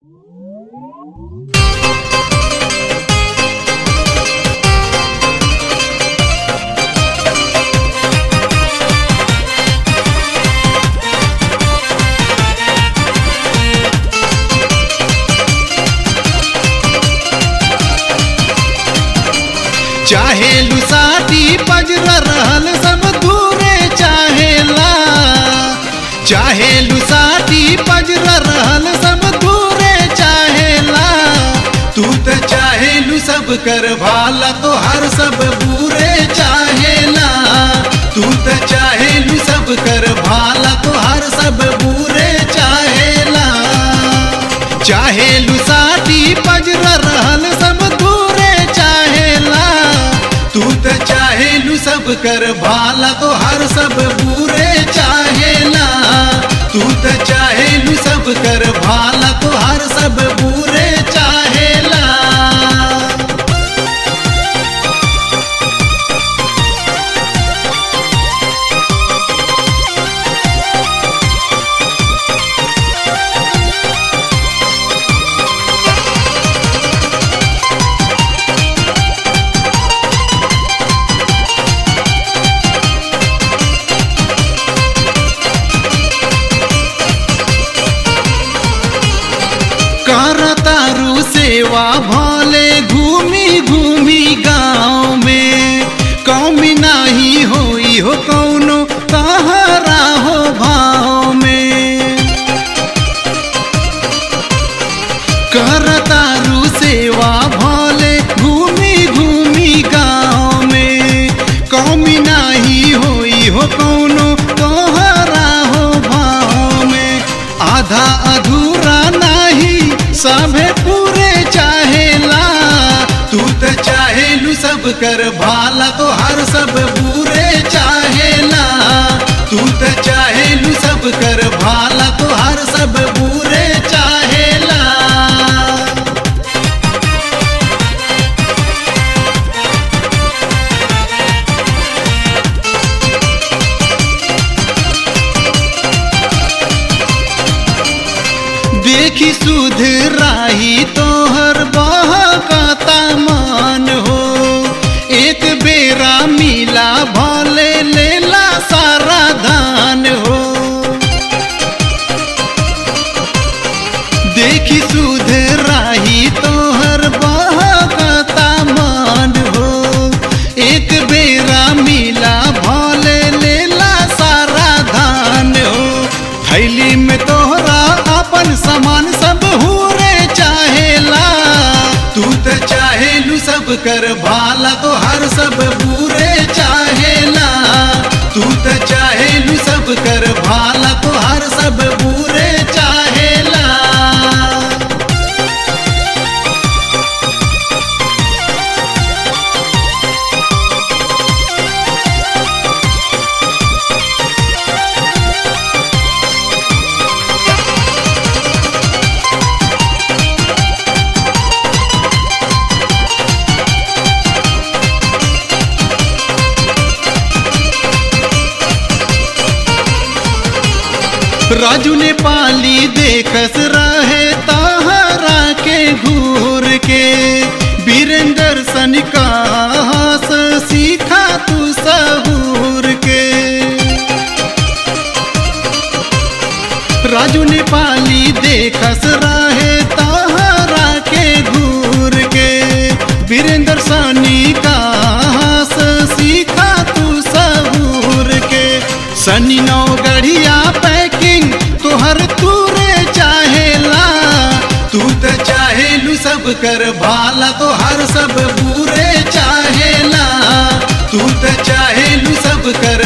चाहे लुसाटी पजर रहल सब दूरे चाहेला चाहे लुसाटी पजर रहल सब दूरे चाहेला तू त चाहेलू सब कर भाला तो हर सब बुरे चाहेला तू त चाहेलू सब कर भाला तो हर सब बुरे चाहेला चाहेलू साटी पजर रहल सब दूरे चाहेला तू त चाहेलू सब कर भाला तो हर सब बुरे चाहेला तू त चाहेलू सब कर भाला तो हर सब बुरे चाहेला करतारू सेवा भले घूमी घूमी गाँव में कौमी नाही होई हो कौनो तहरा हो भाव में करतारू सेवा भले घूमी घूमी गाँव में कौमी नाही होई हो कौनो तोहरा हो भाव में आधा अधूरा नाही सभे पूरे चाहेला तू त चाहेलू सब कर भाला तो हर सब बुरे चाहेला तू त चाहेलू सब कर भाला तो हर सब बुरे चाहेला देखी सुध राही तोहर बहकता मान हो एक बेरा मिला भले लेला सारा धान हो देखी सुध राही तोहर बहकता मान हो एक बेरा मिला भले लेला सारा धान हो थैली में तोहरा अपन सामान सब हुरे चाहेला तू त चाहेलू सब कर भाला तो हर सब बुरे चाहेला तू त चाहेलू सब कर भाला तो हर सब बुरे चाहेला राजू ने पाली देखस रहे ताहरा के घूर के वीरेंद्र सन का हास सीखा तू सहूर के राजू ने पाली देखस रहे ताहरा के घूर के वीरेंद्र सनी का हास सीखा तू सहूर के सनी नौ गढ़िया पैकिंग तोहर तूरे चाहेला तू त चाहेलू सब कर भाला तो हर सब बुरे चाहेला तू त चाहेलू सब कर